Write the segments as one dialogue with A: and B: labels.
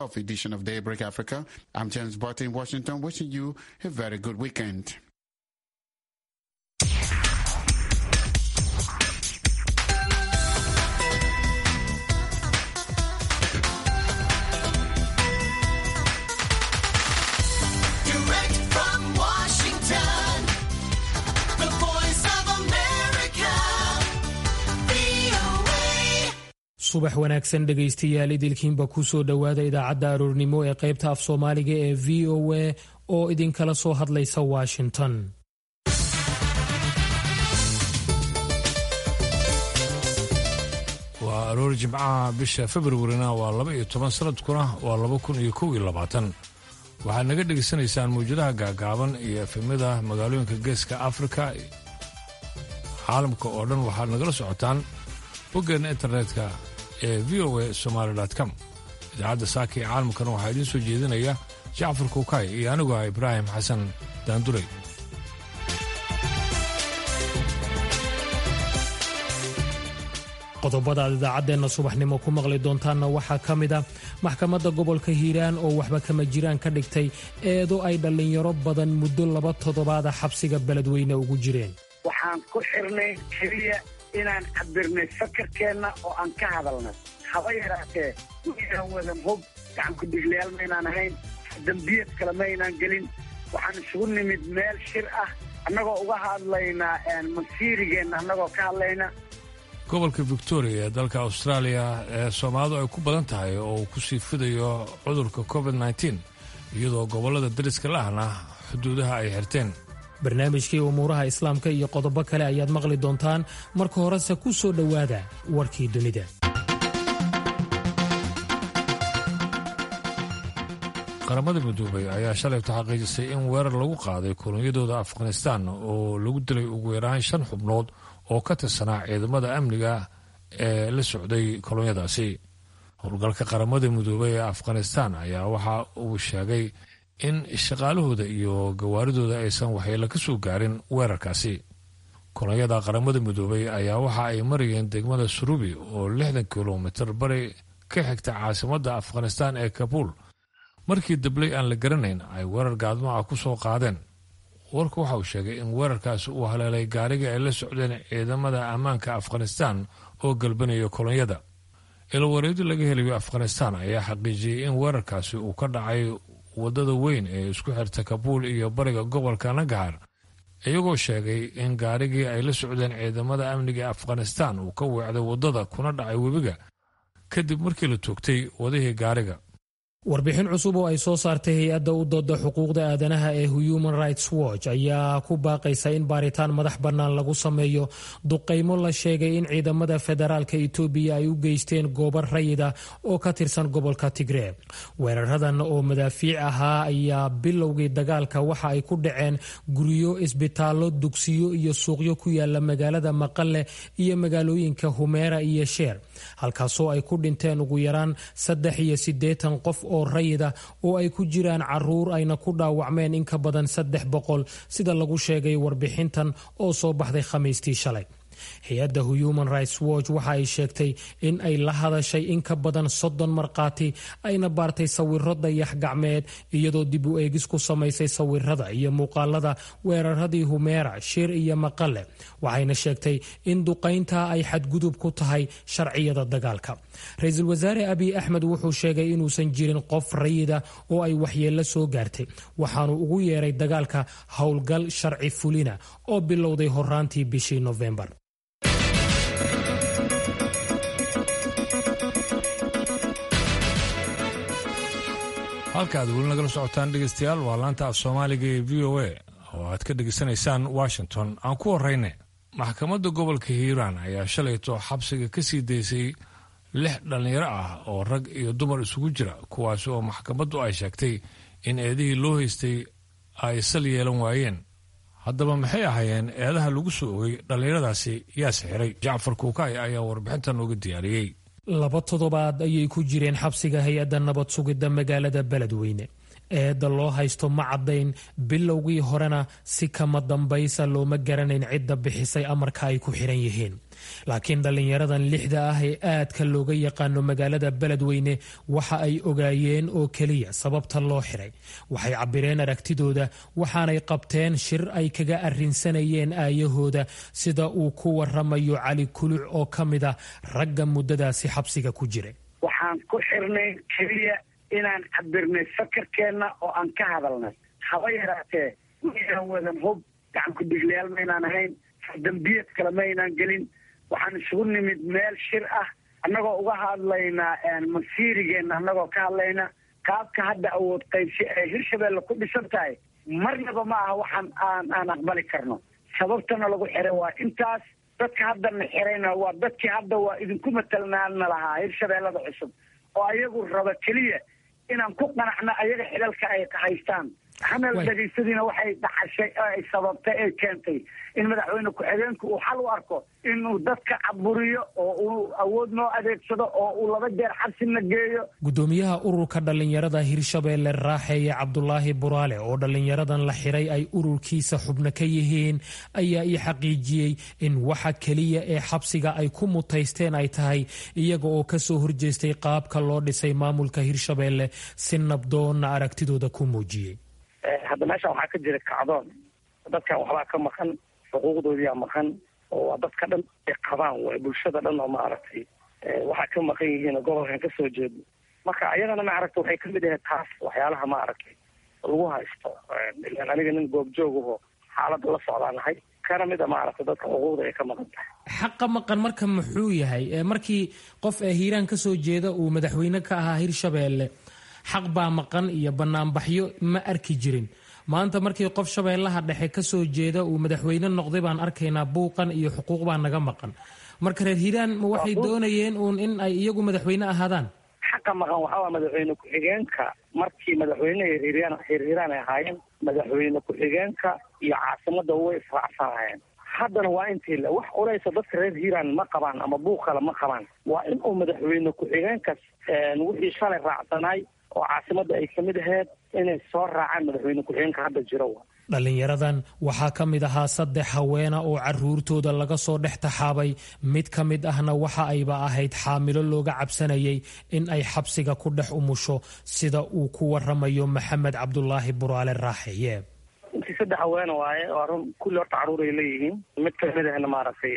A: of edition of Daybreak Africa. I'm James Barton in Washington, wishing you a very good weekend.
B: Direct from Washington, the voice of America, VOA.
C: subax wanaagsan dhegaystayaal idilkiinba kusoo dhowaada idaacadda aroornimo ee qaybta af soomaaliga ee v o a oo idinkala soo hadlaysa washington
D: waa aroor jimcaha bisha februarina waa laba iyo toban sanadkuna waa laba kun iyo kow iyo labaatan waxaad naga dhegaysanaysaan mawjadaha gaagaaban iyo efemyada magaalooyinka geeska afrika caalamka oo dhan waxaad nagala socotaan boggeena internetka ee v o a somaali com idaacadda saaka ee caalamkana waxaa idiin soo jeedinaya jacfar kuukay iyo anigu ah ibraahim xasan daandurey
C: qodobada aad idaacaddeenna subaxnimo ku maqli doontaanna waxaa ka mid a maxkamadda gobolka hiiraan oo waxba kama jiraan ka dhigtay eedo ay dhallinyaro badan muddo laba toddobaada xabsiga beledweyne ugu jireen
E: waxaan ku xirnay keliya inaan cabirnay fakarkeenna oo aan ka hadalnay haba yaraatee maynaan wadan hub gacanku dhiglayaal maynaan ahayn dambiyad kale maynaan gelin waxaan isugu nimid meel shir ah annagoo uga hadlaynaa masiirigeenna annagoo ka hadlayna
D: gobolka victoria ee dalka austraaliya ee soomaalidu ay ku badan tahay oo uu ku sii fidayo cudurka covid nteen iyadoo gobollada dariska lahna xuduudaha ay xirteen
C: barnaamijkii umuuraha islaamka iyo qodobo kale ayaad maqli doontaan marka horese ku soo dhowaada warkii dunida
D: qaramada midoobay ayaa shalayto xaqiijisay in weerar lagu qaaday kolonyadooda afghanistaan oo lagu dilay ugu yaraan shan xubnood oo ka tirsanaa ciidamada amniga ee la socday kolonyadaasi howlgalka qaramada midoobay ee afghanistaan ayaa waxa uu sheegay in shaqaalahooda iyo gawaaridooda aysan waxyeelo ka soo gaarin weerarkaasi kolonyada qaramada midoobay ayaa waxa ay marayeen degmada surubi oo lixdan kilomitir bari ka xigta caasimadda afghanistaan ee kabuul markii dabley aan la garanayn ay weerar gaadmo ah ku soo qaadeen warku waxa uu sheegay in weerarkaasi uu haleelay gaarigii ay la socdeen ciidamada ammaanka afghanistaan oo galbanaya kolonyada ilawareedi laga helayo afghanistaan ayaa xaqiijiyey in weerarkaasi uu ka dhacay wadada weyn ee isku xirta kabuul iyo bariga gobolka nagahar iyagoo sheegay in gaarigii ay la socdeen ciidamada amniga afghanistaan uu ka weecday waddada kuna dhacay webiga kadib markii la toogtay wadihii gaariga
C: warbixin cusub oo ay soo saartay hay-adda u dooda xuquuqda aadanaha ee human rights watch ayaa ku baaqaysa in baaritaan madax bannaan lagu sameeyo duqaymo la sheegay in ciidamada federaalka itoobiya ay u geysteen goobo rayida oo ka tirsan gobolka tigree weeraradan oo madaafiic ahaa ayaa bilowgii dagaalka waxa ay ku dhaceen guryo isbitaallo dugsiyo iyo suuqyo ku yaala magaalada maqale iyo magaalooyinka humeera iyo sheer halkaasoo ay ku dhinteen ugu yaraan saddex iyo siddeetan qof oo rayida oo ay ku jiraan caruur ayna ku dhaawacmeen in ka badan saddex boqol sida lagu sheegay warbixintan oo soo baxday khamiistii shalay hay-adda human rights watch waxa ay sheegtay in ay la hadashay in ka badan soddon markhaati ayna baartay sawiro dayax gacmeed iyadoo dib u eegis ku samaysay sawirada iyo muuqaalada weeraradii humeera shir iyo maqale waxayna sheegtay in duqayntaa ay xadgudub ku tahay sharciyada dagaalka ra-iisul wasaare abiy axmed wuxuu sheegay inuusan jirin qof rayida oo ay waxyeello soo gaartay waxaanu ugu yeeray dagaalka howlgal sharci fulina oo bilowday horaantii bishii nofembar
D: halka aad weli nagala socotaan dhegaystayaal waa laanta af soomaaliga ee v o a oo aad ka dhegaysanaysaan washington aan ku horrayne maxkamadda gobolka hiiraan ayaa shalayto xabsiga ka sii daysay lix dhallinyaro ah oo rag iyo dumar isugu jira kuwaasi oo maxkamaddu ay sheegtay in eedihii loo haystay ay sal yeelan waayeen haddaba maxay ahaayeen eedaha lagu soo ogay dhallinyaradaasi yaa sixiray jacfar kuukay ayaa warbixintan nooga diyaariyey
C: laba toddobaad ayay ku jireen xabsiga hay-adda nabad sugidda magaalada beledweyne eedda loo haysto ma caddayn bilowgii horena si kama dambaysa looma garanayn cidda bixisay amarka ay ku xiran yihiin laakiin dhallinyaradan lixda ah ee aadka looga yaqaano magaalada beledweyne waxa ay ogaayeen oo keliya sababta loo xiray waxay cabireen aragtidooda waxaanay qabteen shir ay kaga arrinsanayeen aayahooda sida uu ku waramayo cali kuluc oo ka mid a ragga muddadaasi xabsiga ku jiray
E: waxaan ku xirnay keliya inaan cabirnay fakarkeenna oo aan ka hadalnay haba yaraatee maynaan wadan hub gacan ku-dhiglayaal maynaan ahayn dambiyad kale maynaan gelin waxaan isugu nimid meel shir ah annagoo uga hadlaynaa masiirigeenna annagoo ka hadlayna qaabka hadda awood qaybsi ee hirshabeelle ku dhisan tahay marnaba ma aha waxaan aan aan aqbali karno sababtana lagu xiray waa intaas dadka haddana xirayna waa dadkii hadda waa idinku matalnaana lahaa hirshabeellada cusub oo ayagu raba keliya inaan ku qanacno ayaga xilalka ay haystaan xamal dhagaysadiina waxay dhacashay oo ay sababtay ay keentay in madaxweyne ku-xigeenku uu xal u arko inuu dadka caburiyo oo uu awood noo adeegsado oo uu laba jeer xabsina geeyo
C: gudoomiyaha ururka dhallinyarada hirshabeelle raaxeeye cabdulaahi buraale oo dhallinyaradan la xiray ay ururkiisa xubno ka yihiin ayaa ii xaqiijiyey in waxa keliya ee xabsiga ay ku mutaysteen ay tahay iyaga oo kasoo horjeestay qaabka loo dhisay maamulka hirshabeelle si nabdoonna aragtidooda ku muujiyey
F: hadda meesha waxaa ka jira kacdoon dadkan waxbaa ka maqan xuquuqdoodiyaa maqan oo waa dadka dhan ay qabaan way bulshada dhan oo maaragtay waxaa ka maqan yihiin oo gobolkan kasoo jeedo marka ayadana maaragta waxay kamid ahayd taas waxyaalaha maaragtay lagu haysto ilaan aniga nin goobjoogaho xaaladda la socdaanahay kana mid a maaragta dadka xuquuqda ay ka maqan tahay
C: xaqa maqan marka muxuu yahay markii qof ee hiiraan kasoo jeeda uu madaxweyne ka ahaa hirshabeelle xaq baa maqan iyo banaanbaxyo ma arki jirin maanta markii qof shabeellaha dhexe kasoo jeeda uu madaxweyne noqday baan arkaynaa buuqan iyo xuquuq baa naga maqan marka reer hiiraan ma waxay doonayeen uun in ay iyagu madaxweyne ahaadaan
F: xaqa maqan waxaa waa madaxweyne ku-xigeenka markii madaxweyne hirhiiraan hirhiiraan ay ahaayeen madaxweyne ku-xigeenka iyo caasimada way israacsanayeen haddana waa intii le wax culeysa dadka reer hiiraan ma qabaan ama buuq kale ma qabaan waa in uu madaxweyne ku-xigeenkas wixii shalay raacsanaay oo caasimada ay kamid ahayd inay soo raacaan madaxweyne ku-xigeenka hadda jiro
C: dhallinyaradan waxaa ka mid ahaa saddex haweena oo caruurtooda laga soo dhex taxaabay mid ka mid ahna waxa ayba ahayd xaamilo looga cabsanayay in ay xabsiga ku dhex umusho sida uu ku waramayo maxamed cabdulaahi buraale raaxeye
F: intii saddex haweena waaye waa run kulli horta caruuray leeyihiin mid kamid ahna maaragtay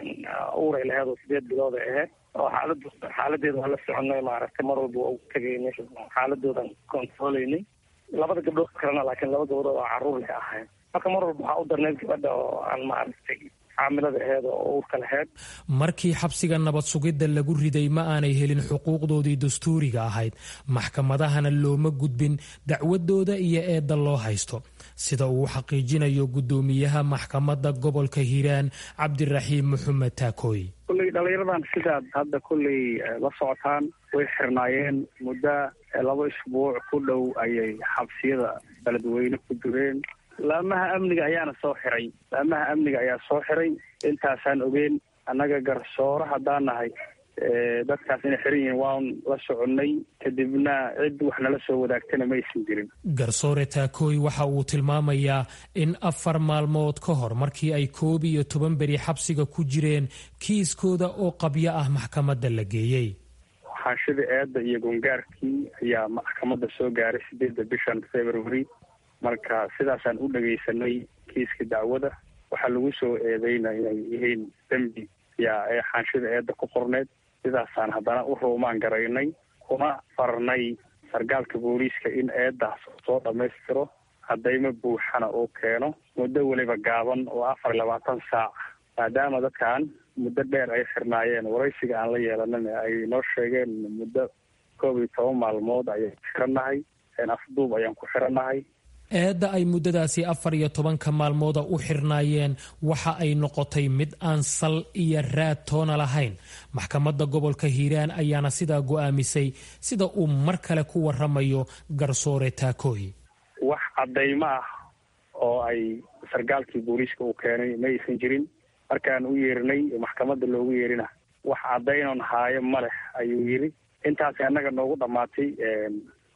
F: uuray laheed oo sideed bilood ay ahayd oo xaalad xaaladeeda waa la soconay maaragtay mar walba waa ugu tegaynay xaaladoodan controlaynay labada gabdhood kalena laakiin laba gabdhood oo caruur leh ahayn marka mar walba waxaa u darneyd gabadha oo aan maaragtay xaamilada aheed oo uurka laheyd
C: markii xabsiga nabad sugidda lagu riday ma aanay helin xuquuqdoodii dastuuriga ahayd maxkamadahana looma gudbin dacwadooda iyo eedda loo haysto sida uu xaqiijinayo guddoomiyaha maxkamadda gobolka hiiraan cabdiraxiim maxamed taakooy
G: kulley dhallinyaradan sidaad hadda kulley la socotaan way xirnaayeen muddo laba isbuuc ku dhow ayay xabsiyada beledweyne ku jireen laamaha amniga ayaana soo xiray laamaha amniga ayaa soo xiray intaasaan ogeen annaga garsooro haddaan nahay dadkaas inay xiran yihiin waan la soconnay kadibna cid wax nala soo wadaagtana ma aysan jirin
C: garsoore taakooy waxa uu tilmaamayaa in afar maalmood ka hor markii ay koob iyo toban beri xabsiga ku jireen kiiskooda oo qabyo ah maxkamadda la geeyey
G: xaashida eedda iyo gongaarkii ayaa maxkamadda soo gaaray sideedda bishan february marka sidaasaan u dhagaysanay kiiska dacwada waxaa lagu soo eedeyna inay yihiin dembi yaa ee xaanshida eedda ku qorneed sidaasaan haddana u ruumaan garaynay kuna farnay sargaalka booliiska in eeddaas soo dhammaystiro haddayma buuxana uu keeno muddo weliba gaaban oo afar iyo labaatan saac maadaama dadkan muddo dheer ay xirnaayeen waraysiga aan la yeelanan ay noo sheegeen muddo koob iyo toban maalmood ayaan xirannahay afduub ayaan ku xirannahay
C: eedda ay muddadaasi afar iyo tobanka maalmooda u xirnaayeen waxa ay noqotay mid aan sal iyo raad toona lahayn maxkamadda gobolka hiiraan ayaana sidaa go'aamisay sida uu mar kale ku waramayo garsoore taakooy
G: wax caddaymo ah oo ay sargaalkii booliiska uu keenay ma aysan jirin markaan u yeerinay maxkamadda loogu yeerina wax caddaynon haayo ma leh ayuu yidhi intaasi annaga noogu dhammaatay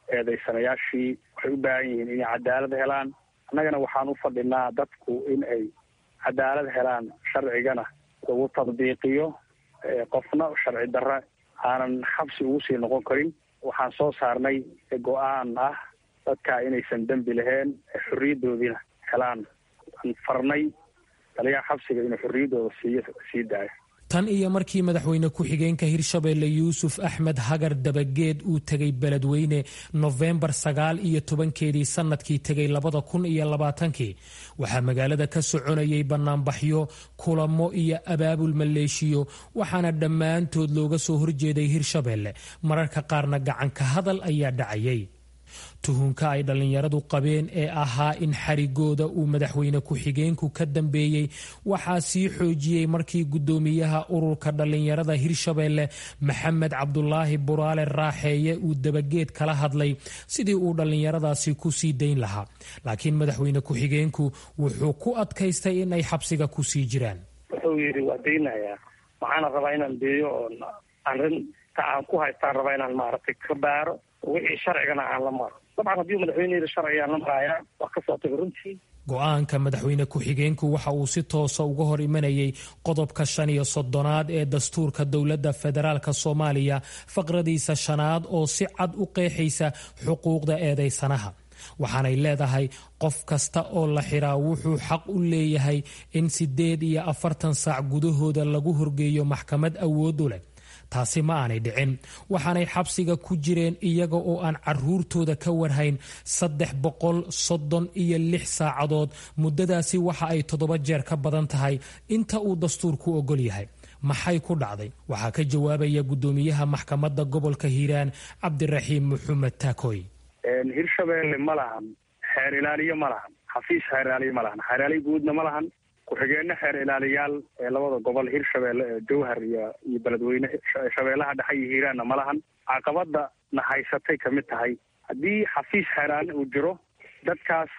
G: eedaysanayaashii waxay u baahan yihiin inay cadaalad helaan annagana waxaan u fadhinaa dadku in ay cadaalad helaan sharcigana lagu tadbiiqiyo qofna sharci darre aanan xabsi ugu sii noqon karin waxaan soo saarnay go-aan ah dadka inaysan dembi lahayn xorriyaddoodiina helaan aan farnay taliyaha xabsiga inuu xorriyaddooda siiyo sii daayo
C: tan iyo markii madaxweyne ku-xigeenka hirshabeelle yuusuf axmed hagar dabageed uu tegay beledweyne nofembar sagaal iyo tobankeedii sanadkii tegay labada kun iyo labaatankii waxaa magaalada ka soconayay banaanbaxyo kulamo iyo abaabul maleeshiyo waxaana dhammaantood looga soo horjeeday hirshabeelle mararka qaarna gacanka hadal ayaa dhacayay tuhunka ay dhallinyaradu qabeen ee ahaa in xarigooda uu madaxweyne ku-xigeenku ka dambeeyey waxaa sii xoojiyey markii guddoomiyaha ururka dhallinyarada hirshabeelle maxamed cabdulaahi buraale raaxeeye uu dabageed kala hadlay sidii uu dhallinyaradaasi ku sii dayn lahaa laakiin madaxweyne ku-xigeenku wuxuu ku adkaystay in ay xabsiga ku sii jiraan
F: wuxuu yidhi waa daynayaa waxaana rabaa inaan deeyo oo arrinta aan ku haystaan rabaa inaan maaragtay ka baaro wixii sharcigana aan la maro dabcan haddii madaxweyne yidhi sharcigaan la marayaa waa ka soo tagay runtii
C: go-aanka madaxweyne ku-xigeenku waxa uu si toosa uga hor imanayay qodobka shan iyo soddonaad ee dastuurka dowladda federaalk soomaaliya faqradiisa shanaad oo si cad u qeexaysa xuquuqda eedaysanaha waxaanay leedahay qof kasta oo la xiraa wuxuu xaq u leeyahay in siddeed iyo afartan saac gudahooda lagu horgeeyo maxkamad awood u leh taasi ma aanay dhicin waxaanay xabsiga ku jireen iyaga oo aan caruurtooda ka warhayn saddex boqol soddon iyo lix saacadood muddadaasi waxa ay toddoba jeer ka badan tahay inta uu dastuurku ogol yahay maxay ku dhacday waxaa ka jawaabaya guddoomiyaha maxkamadda gobolka hiiraan cabdiraxiim maxamed taakoy
G: hirshabeelle ma lahan xeer ilaaliyo ma lahan xafiis xeer ilaaliyo ma lahan xeer ilaaliyo guudna ma lahan ku-xigeenno xeer ilaaliyaal ee labada gobol hirshabeelle ee jowhar iyo iyo beledweyne shabeellaha dhexe iyo hiiraanna ma lahan caqabada na haysatay kamid tahay haddii xafiis xeeraali uu jiro dadkaas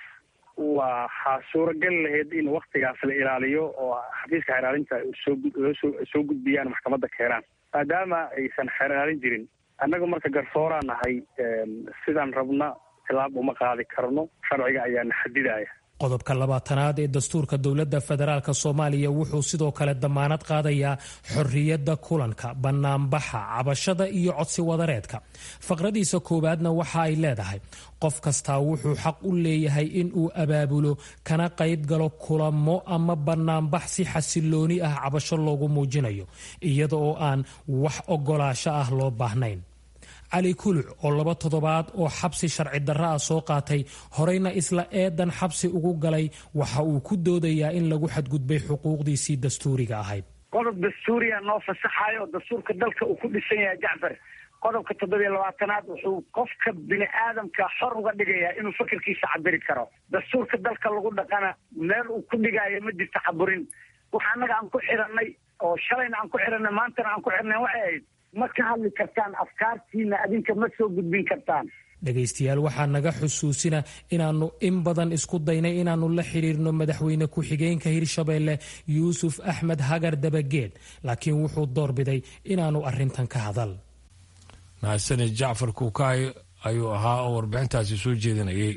G: waxaa suuragal lahayd in waktigaas la ilaaliyo oo xafiiska xeeraalinta soosoo soo gudbiyaan maxkamadda keenaan maadaama aysan xeer ilaalin jirin annaga marka garsooraa nahay sidaan rabna tilaab uma qaadi karno sharciga ayaana xadidaya
C: qodobka labaatanaad ee dastuurka dowladda federaalk soomaaliya wuxuu sidoo kale damaanad qaadayaa xorriyadda kulanka bannaanbaxa cabashada iyo codsi wadareedka faqradiisa koowaadna waxa ay leedahay qof kastaa wuxuu xaq u leeyahay in uu abaabulo kana qayb galo kulamo ama bannaanbax si xasilooni ah cabasho loogu muujinayo iyada oo aan wax ogolaasho ah loo baahnayn cali kuluc oo laba toddobaad oo xabsi sharci darro ah soo qaatay horeyna isla eedan xabsi ugu galay waxa uu ku doodayaa in lagu xadgudbay xuquuqdiisii dastuuriga ahayd
E: qodob dastuuriya noo fasaxayo oo dastuurka dalka uu ku dhisan yahay jacfar qodobka toddobiyo labaatanaad wuxuu qofka bini aadamka xor uga dhigayaa inuu fakarkiisa cabiri karo dastuurka dalka lagu dhaqana meel uu ku dhigaayo ma jirto caburin waxa annaga aan ku xiranay oo shalayna aan ku xiranay maantana aan ku xirnay waxay ahayd ma ka hadli kartaan afkaartiina adinka ma soo gudbin kartaan
C: dhegaystayaal waxaa naga xusuusina inaannu in badan isku daynay inaannu la xidhiirno madaxweyne ku-xigeenka hirshabeelle yuusuf axmed hagar dabageed laakiin wuxuu doorbiday inaannu arrintan ka hadal
D: mahadsanid jacfar kuukaay ayuu ahaa oo warbixintaasi soo jeedinayay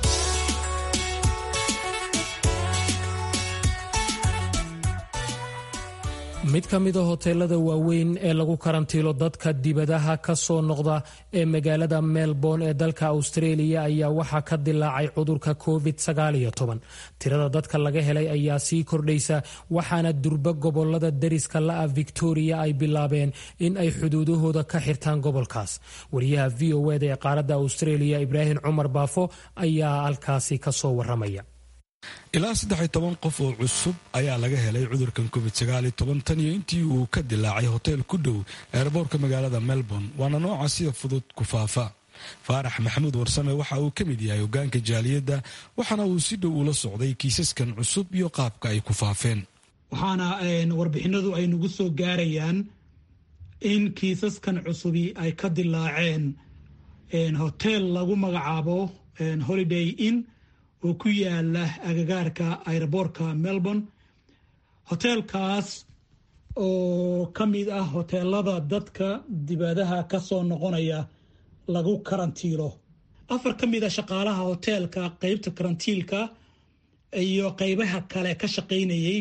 C: mid ka mid a hoteelada waaweyn ee lagu karantiilo dadka dibadaha ka soo noqda ee magaalada melbourne ee dalka australia ayaa waxaa ka dilaacay cudurka covid tirada dadka laga helay ayaa sii kordhaysa waxaana durba gobolada dariska la-a victoria ay bilaabeen in ay xuduudahooda ka xirtaan gobolkaas wariyaha v o eda ee qaaradda australia ibraahim cumar baafo ayaa halkaasi kasoo waramaya
H: ilaa saddex iyo toban qof oo cusub ayaa laga helay cudurkan covid sagaal iyo toban tan iyo intii uu ka dilaacay hoteel ku dhow eerboorka magaalada melbourne waana nooca sida fudud ku faafa faarax maxamuud warsame waxa uu ka mid yahay hogaanka jaaliyadda waxaana uu si dhow ula socday kiisaskan cusub iyo qaabka ay ku faafeen
I: waxaana warbixinadu ay nagu soo gaarayaan in kiisaskan cusubi ay ka dilaaceen hoteel lagu magacaabo holiday inn oo ku yaala agagaarka aeroboortka melbourne hoteelkaas oo ka mid ah hoteelada dadka dibadaha ka soo noqonaya lagu karantiilo afar ka mid a shaqaalaha hoteelka qeybta karantiilka iyo qeybaha kale ka shaqaynayay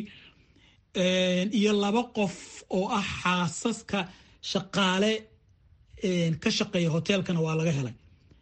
I: iyo laba qof oo ah xaasaska shaqaale ka shaqeeya hoteelkana waa laga helay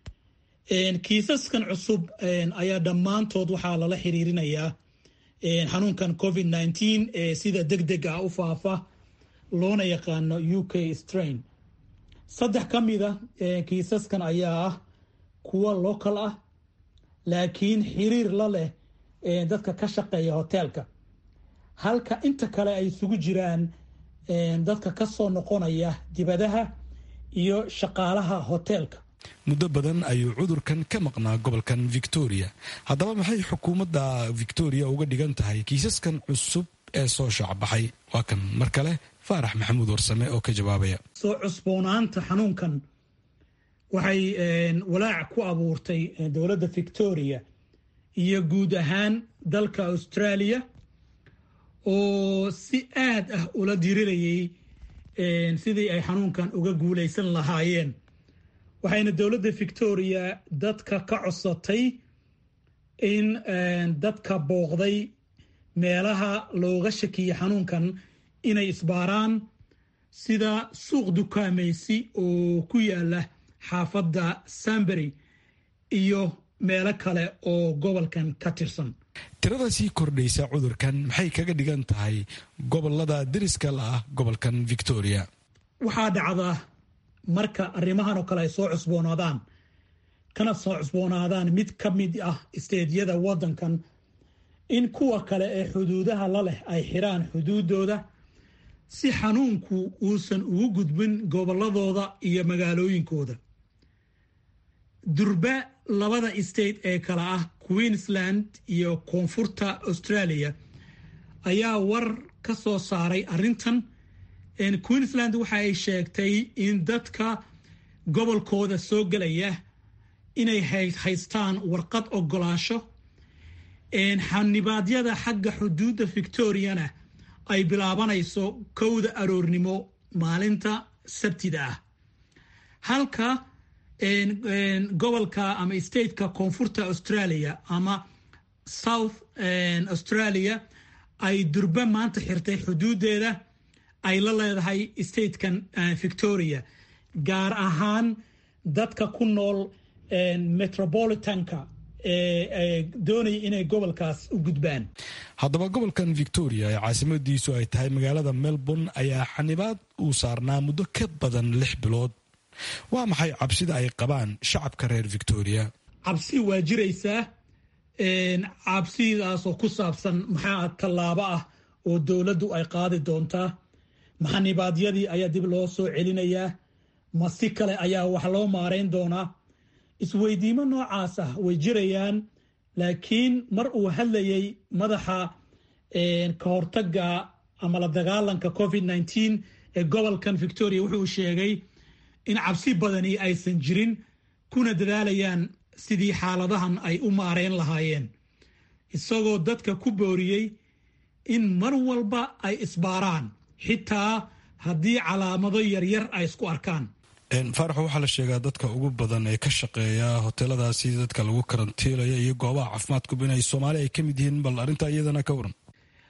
I: kiisaskan cusub ayaa dhammaantood waxaa lala xiriirinayaa xanuunkan covid nteen ee sida deg deg ah u faafa loona yaqaano u k strain saddex ka mida kiisaskan ayaa ah kuwa local ah laakiin xiriir la leh dadka ka shaqeeya hoteelka halka inta kale ay isugu jiraan dadka ka soo noqonaya dibadaha iyo shaqaalaha hoteelka
H: muddo badan ayuu cudurkan ka maqnaa gobolkan victoria haddaba maxay xukuumadda victoria uga dhigan tahay kiisaskan cusub ee soo shaacbaxay waa kan mar kale faarax maxamuud warsame oo ka jawaabaya
I: soo cusboonaanta xanuunkan waxay walaac ku abuurtay dowladda victoria iyo guud ahaan dalka australia oo si aad ah ula dirirayay sidii ay xanuunkan uga guuleysan lahaayeen waxayna dowladda victoria dadka ka codsatay in dadka booqday meelaha looga shakiyay xanuunkan inay isbaaraan sida suuq dukaamaysi oo ku yaala xaafadda sambury iyo meelo kale oo gobolkan ka tirsan
H: tirada sii kordhaysa cudurkan maxay kaga dhigan tahay gobolada deriska la ah gobolkan victoria
I: waxaa dhacda marka arrimahan oo kale ay soo cusboonaadaan kana soo cusboonaadaan mid ka mid ah isteedyada waddankan in kuwa kale ee xuduudaha la leh ay xiraan xuduudooda si xanuunku uusan ugu gudbin gobolladooda iyo magaalooyinkooda durba labada state ee kale ah queensland iyo koonfurta australia ayaa war ka soo saaray arrintan queensland waxa ay sheegtay in dadka gobolkooda soo gelaya inay haystaan warqad ogolaasho xanibaadyada xagga xuduudda victoriana ay bilaabanayso kowda aroornimo maalinta sabtida ah halka gobolka ama stateka koonfurta australia ama south australia ay durba maanta xirtay xuduudeeda ay la leedahay statekan victoria gaar ahaan dadka ku nool metropolitanka doonaya inay gobolkaas u gudbaan
H: haddaba gobolkan victoria ee caasimadiisu ay tahay magaalada melbourne ayaa xanibaad uu saarnaa muddo ka badan lix bilood waa maxay cabsida ay qabaan shacabka reer victoria
I: cabsi waa jiraysaa cabsidaasoo ku saabsan maxaa tallaabo ah oo dowladdu ay qaadi doontaa maxanibaadyadii ayaa dib loo soo celinayaa ma si kale ayaa wax loo maarayn doonaa isweydiimo noocaas ah way jirayaan laakiin mar uu hadlayay madaxa ka hortaga ama la dagaalanka covid nteen ee gobolkan victoria wuxuu sheegay in cabsi badani aysan jirin kuna dadaalayaan sidii xaaladahan ay u maareyn lahaayeen isagoo dadka ku booriyey in mar walba ay isbaaraan xitaa haddii calaamado yaryar ay isku arkaan
H: faaraxo waxaa la sheegaa dadka ugu badan ee ka shaqeeya hoteeladaasi dadka lagu karantiilaya iyo goobaha caafimaadkuba inay soomaali ay ka mid yihiin bal arrintaa iyadana ka waran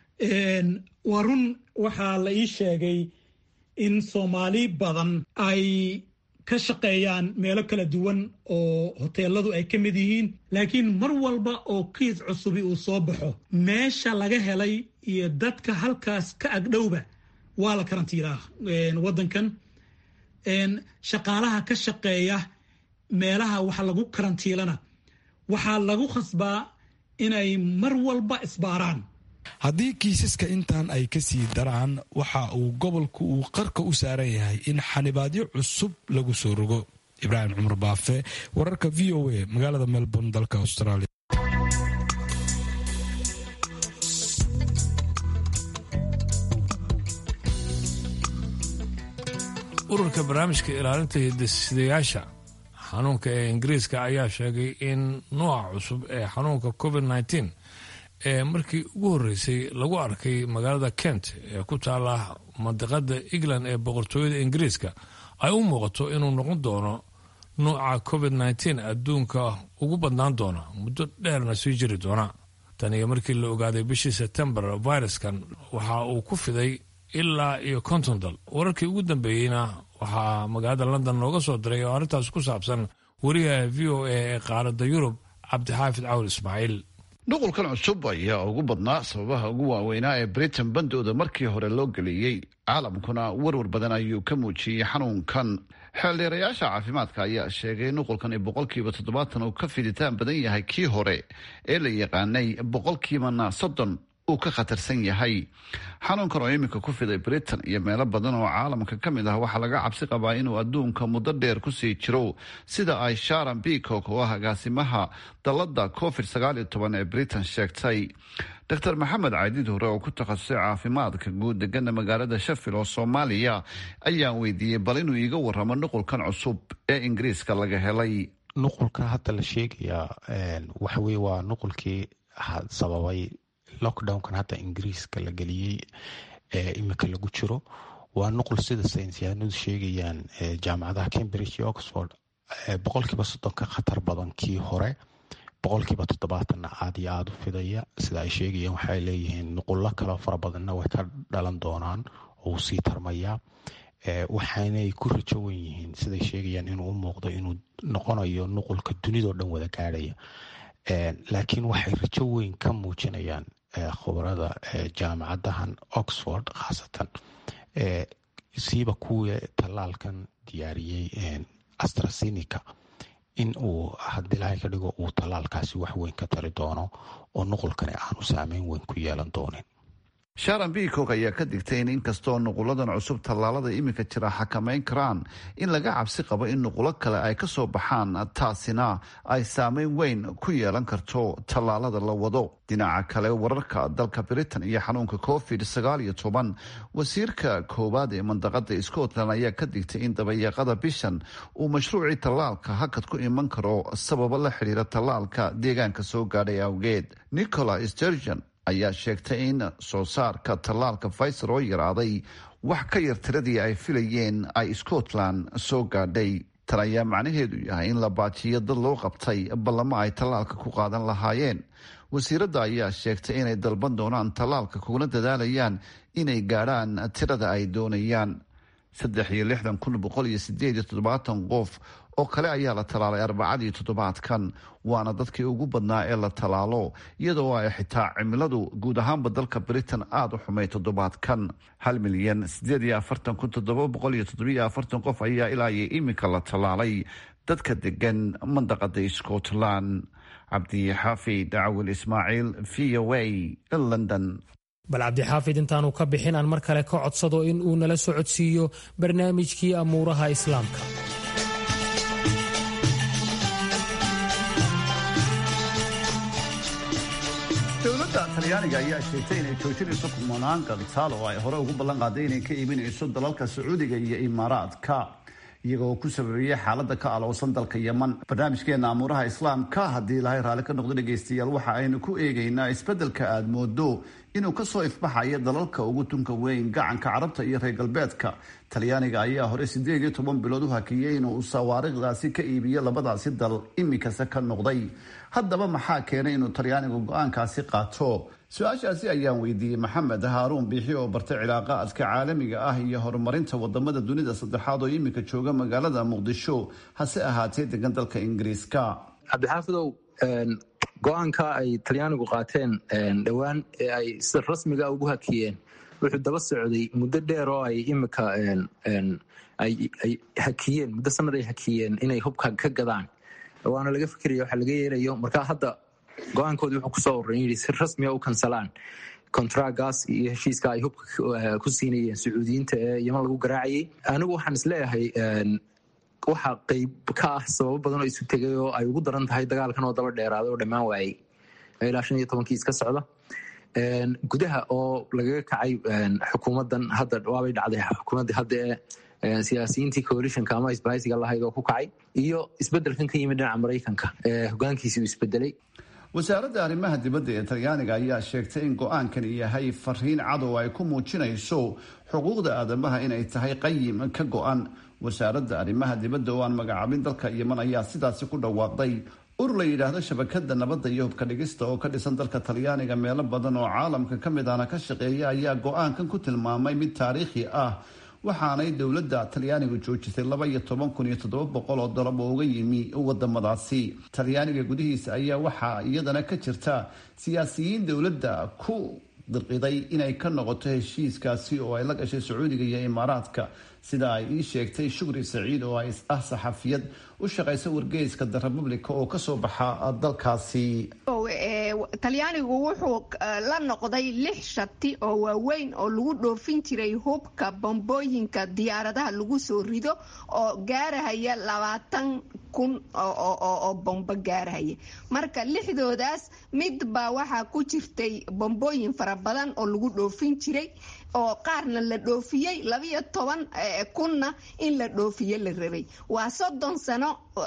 I: waa run waxaa la ii sheegay in soomaali badan ay ka shaqeeyaan meelo kala duwan oo hoteeladu ay ka mid yihiin laakiin mar walba oo kiis cusubi uu soo baxo meesha laga helay iyo dadka halkaas ka agdhowba waa la karantiilaa waddankan shaqaalaha ka shaqeeya meelaha wax lagu karantiilana waxaa lagu khasbaa inay mar walba isbaaraan
H: haddii kiisaska intan ay ka sii daraan waxa uu gobolku uu qarka u saaran yahay in xanibaadyo cusub lagu soo rogo ibraahim cumar baafe wararka v o a magaalada melbourne dalka australia
D: ururka barnaamijka ilaalinta hidasidayaasha xanuunka ee ingiriiska ayaa sheegay in nooca cusub ee xanuunka covid nteen ee markii ugu horreysay lagu arkay magaalada kent ee ku taala mandiqada england ee boqortooyada ingiriiska ay u muuqato inuu noqon doono nuuca covid nteen adduunka ugu badnaan doona muddo dheerna sii jiri doona tan iyo markii la ogaaday bishii sebtembar viruskan waxa uu ku fiday ilaa iyo konton dal wararkii ugu dambeeyeyna waxaa magaalada london looga soo diray oo arrintaas ku saabsan wariyaha v o a ee qaaradda yurub cabdixaafid cawl ismaaciil
J: nuqulkan cusub ayaa ugu badnaa sababaha ugu waaweynaa ee britain bandooda markii hore loo geliyey caalamkuna warwar badan ayuu ka muujiyey xanuunkan xeeldheerayaasha caafimaadka ayaa sheegay nuqulkan boqolkiiba toddobaatan uu ka fiditaan badan yahay kii hore ee la yaqaanay boqolkiibana soddon uu ka khatarsan yahay xanuunkan oo iminka ku fiday britain iyo meelo badan oo caalamka ka mid ah waxaa laga cabsi qabaa inuu adduunka muddo dheer kusii jiro sida ay sharon beacock oo ah agaasimaha dalada covid sagaal iyo toban ee britain sheegtay dr maxamed caydid hore oo ku takhasusay caafimaadka guud degana magaalada shafil oo soomaaliya ayaan weydiiyey bal inuu iiga waramo nuqulkan cusub ee ingiriiska laga helay
K: nuqulka hadda la sheegayaa waxaweye waa nuqulkii sababay lockdownkan hadda ingiriiska la geliyey ee imika lagu jiro waa nuqul sida saynisyahanadu sheegayaan jaamacadaha cambridge iyo oxford boqolkiiba soddon ka khatar badan kii hore boqolkiiba toddobaatanna aada iyo aada u fidaya sida ay sheegayaan waxay leeyihiin nuqullo kaleo fara badanna way ka dhalan doonaan oo uu sii tarmayaa waxaanay ku rajo wen yihiin siday sheegayaan inuu u muuqdo inuu noqonayo nuqulka dunidao dhan wada gaadhaya laakiin waxay rajo weyn ka muujinayaan khubarada jaamacadahan oxford khaasatan siiba kuwii tallaalkan diyaariyey astrasenica in uu haddii ilahay ka dhigo uu tallaalkaasi wax weyn ka tari doono oo nuqulkani aanu saameyn weyn ku yeelan doonin
J: sharon beacock ayaa ka digtay in inkastoo nuquladan cusub tallaalada iminka jira xakamayn karaan in laga cabsi qabo in nuqulo kale ay ka soo baxaan taasina ay saameyn weyn ku yeelan karto tallaalada la wado dhinaca kale wararka dalka britain iyo xanuunka covid sagaal iyo toban wasiirka koowaad ee mandaqada scotland ayaa ka digtay in dabayaaqada bishan uu mashruucii tallaalka hakad ku iman karo sababo la xidhiira tallaalka deegaanka soo gaadhay awgeed nicola sturgeon ayaa sheegtay in soo saarka tallaalka faiser oo yaraaday wax ka yar tiradii ay filayeen ay scotland soo gaadhay tan ayaa macnaheedu yahay in la baajiyo dad loo qabtay ballamo ay tallaalka ku qaadan lahaayeen wasiiradda ayaa sheegtay inay dalban doonaan tallaalka kuna dadaalayaan inay gaadhaan tirada ay doonayaan saddex iyo lixdan kun boqol iyo sideed iyo toddobaatan qof oo kale ayaa la tallaalay arbacadii toddobaadkan waana dadkii ugu badnaa ee la tallaalo iyadoo ay xitaa cimiladu guud ahaanba dalka britain aada u xumay toddobaadkan hal milyan sideed iyo afartan kun toddoba boqol iyo toddobiyo afartan qof ayaa ilaa iyo iminka la tallaalay dadka degan mandaqada scotland cabdixaafid cawil ismaaciil v o a london
C: bal cabdixaafid intaanu ka bixin aan mar kale ka codsado in uu nala socodsiiyo barnaamijkii amuuraha islaamka
J: dowladda talyaaniga ayaa sheegtay inay joojinayso kumanaan gantaal oo ay hore ugu ballan qaaday inay ka iibinayso dalalka sacuudiga iyo imaaraadka iyagoo ku sababeeyey xaalada ka alowsan dalka yeman barnaamijkeena amuuraha islaamka haddii ilaahay raalli ka noqdo dhegaystayaal waxa aynu ku eegaynaa isbeddelka aada moodo inuu kasoo ifbaxayo dalalka ugu tunka weyn gacanka carabta iyo reer galbeedka talyaaniga ayaa hore sideed iyo toban bilood u hakiyey inuu sawaariikhdaasi ka iibiyo labadaasi dal iminkase ka noqday haddaba maxaa keenay inuu talyaanigu go-aankaasi qaato su-aashaasi ayaan weydiiyey maxamed haaruun biixi oo bartay cilaaqaadka caalamiga ah iyo horumarinta wadamada dunida saddexaad oo iminka jooga magaalada muqdisho hase ahaatee degan dalka ingiriiska
L: cabdixaafidow go-aanka ay talyaanigu qaateen dhowaan ee ay sida rasmiga ugu hakiyeen wuxuu daba socday muddo dheer oo ay imika ay hakiyeen muddo sanad ay hakiyeen inay hubka ka gadaan waana laga fikiraya waxa laga yeelayo markaa hadda go-aankoodii wuxuu kusoo oran yidhi si rasmiga u kansalaan kontragaas iyo heshiiska ay hubka ku siinayeen sacuudiyiinta ee yeman lagu garaacayay anigu waxaan isleeyahay waxaa qeyb ka ah sababo badan oo isu tegay oo ay ugu daran tahay dagaalkan oo daba dheeraaday oo dhammaan waayey ilaa shan iyo tobankii iska socda gudaha oo lagaga kacay xukuumadan hadda waabay dhacday xukuumaddii hadda ee siyaasiyiintii coalitionka ama isbahaysiga lahayd oo ku kacay iyo isbedelkan ka yimid dhinaca maraykanka ee hogaankiisi uu isbedelay
J: wasaaradda arrimaha dibadda ee talyaaniga ayaa sheegtay in go-aankani yahay fariin cadow ay ku muujinayso xuquuqda aadamaha inay tahay qayim ka go-an wasaaradda arrimaha dibadda oo aan magacaabin dalka yeman ayaa sidaasi ku dhawaaqday urur la yidhaahdo shabakada nabadda iyo hubka dhigista oo ka dhisan dalka talyaaniga meelo badan oo caalamka ka mid ahna ka shaqeeya ayaa go-aankan ku tilmaamay mid taariikhi ah waxaanay dowladda talyaaniga joojisay laba iyo toban kun iyo toddoba boqol oo dalab oo uga yimi wadamadaasi talyaaniga gudihiisa ayaa waxaa iyadana ka jirta siyaasiyiin dowladda ku dirqiday inay ka noqoto heshiiskaasi oo ay la gashay sacuudiga iyo imaaraadka sida ay ii sheegtay shukri saciid oo ah saxafiyad u shaqaysa wargeyska the republica oo kasoo baxa dalkaasi
M: talyaanigu wuxuu la noqday lix shati oo waaweyn oo lagu dhoofin jiray hubka bombooyinka diyaaradaha lagu soo rido oo gaarahaya labaatan kun oo bombo gaarahaya marka lixdoodaas midbaa waxaa ku jirtay bombooyin fara badan oo lagu dhoofin jiray oo qaarna la dhoofiyey labiyo toban kunna in la dhoofiye la rabay waa soddon sano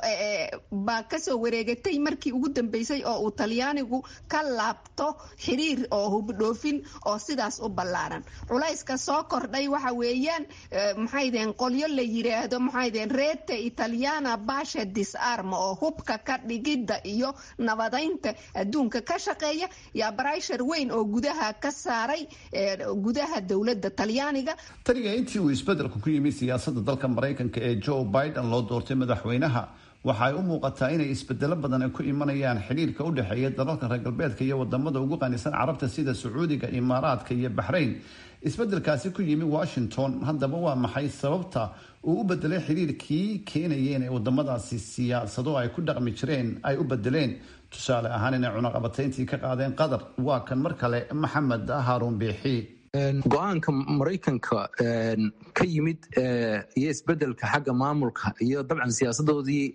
M: baa kasoo wareegatay markii ugu dambeysay oo uu talyaanigu ka laabto xiriir oo hubdhoofin oo sidaas u ballaaran culayska soo kordhay waxa weeyaan maxaydeen qolyo la yiraahdo maxaydeen reete italiana basha disarma oo hubka ka dhigidda iyo nabadaynta adduunka ka shaqeeya yaa barayshar weyn oo gudaha ka saaray gudaha dowladda talyaaniga
J: taniga intii uu isbedelku ku yimi siyaasadda dalka maraykanka ee joe biden loo doortay madaxweynaha waxa ay u muuqataa inay isbedelo badan ay ku imanayaan xidhiirka u dhexeeya dalalka reer galbeedka iyo wadamada ugu qanisan carabta sida sacuudiga imaaraadka iyo baxrayn isbedelkaasi ku yimi washington haddaba waa maxay sababta uu u bedelay xidhiirkii keenaya inay wadamadaasi siyaasado ay ku dhaqmi jireen ay u bedeleen tusaale ahaan inay cunaqabatayntii ka qaadeen qatar waa kan mar kale maxamed haaruun biixi
L: go-aanka maraykanka ka yimid iyo isbedelka xagga maamulka iyo dabcan siyaasadoodii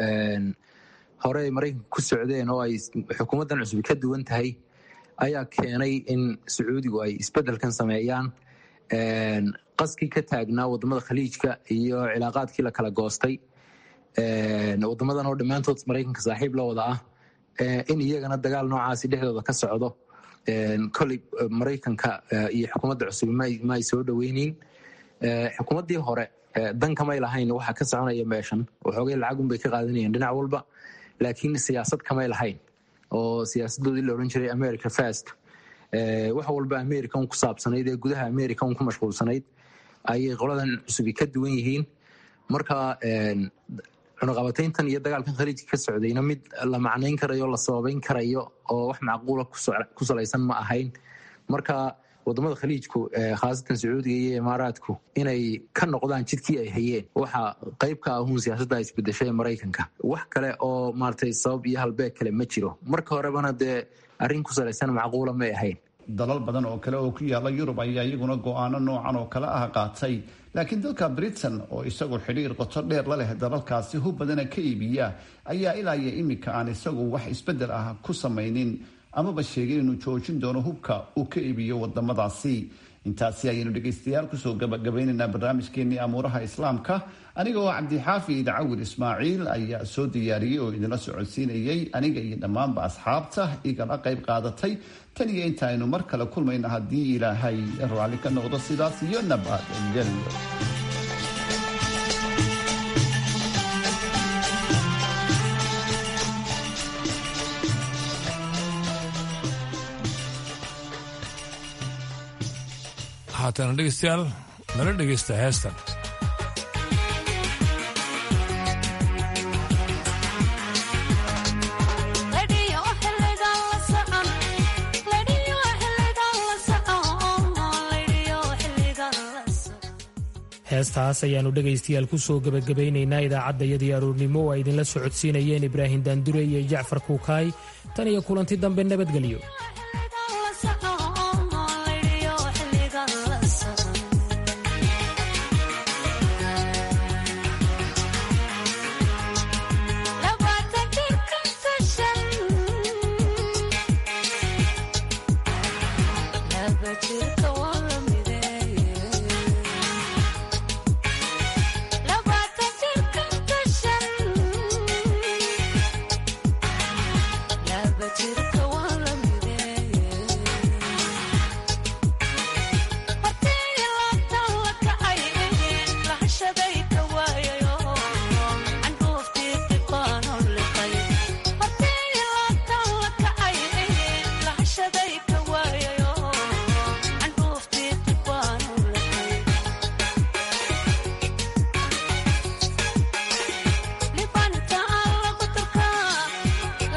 L: hore ay maraykanka ku socdeen oo ay xukuumaddan cusub ka duwan tahay ayaa keenay in sacuudigu ay isbedelkan sameeyaan qaskii ka taagnaa wadamada khaliijka iyo cilaaqaadkii la kala goostay wadamadan oo dhammaantood maraykanka saaxiib la wada ah in iyagana dagaal noocaasi dhexdooda ka socdo koley maraykanka iyo xukuumadda cusub ma ay soo dhoweyneyn xukuumaddii hore dankamay lahayn waxa ka soconaya meeshan waxoogay lacagunbay ka qaadanayeen dhinac walba laakiin siyaasad kamay lahayn oo siyaasadoodii la odhan jiray america fast wax walba america un ku saabsanayd ee gudaha america un ku mashquulsanayd ayay qoladan cusubi ka duwan yihiin marka cunaqabatayntan iyo dagaalkan khaliijka ka socdayna mid la macnayn karayo la sababayn karayo oo wax macquula ku salaysan ma ahayn marka wadamada khaliijku khaasatan sacuudiga iyo imaaraadku inay ka noqdaan jidkii ay hayeen waxa qayb ka ahuun siyaasadda isbedeshay ee maraykanka wax kale oo maaragtay sabab iyo halbeeg kale ma jiro marka horebana dee arrin ku salaysan macquula may ahayn
J: dalal badan oo kale oo ku yaala yurub ayaa iyaguna go-aano noocan oo kale ah qaatay laakiin dalka britain oo isagu xidhiir qoto dheer la leh dalalkaasi hub badana ka iibiya ayaa ilaa iyo iminka aan isagu wax isbedel ah ku samaynin amaba sheegay inuu joojin doono hubka uu ka iibiyo wadamadaasi intaasi ayaynu dhegaystayaal kusoo gabagabaynaynaa barnaamijkeenii amuuraha islaamka aniga oo cabdixaafi cawil ismaaciil ayaa soo diyaariyey oo idinla socodsiinayay aniga iyo dhammaanba asxaabta igala qayb qaadatay tan iyo intaaynu mar kale kulmayna haddii ilaahay raalli ka noqdo sidaas iyo nabadgelyo
D: haatana dhegeystayaal nala dhegeysta heestan
C: heestaas ayaannu dhegaystayaal ku soo gebagabaynaynaa idaacaddayadii aroornimo oo ay idinla socodsiinayeen ibraahim daandure iyo jacfar kuukaay tan iyo kulanti dambe nabadgelyo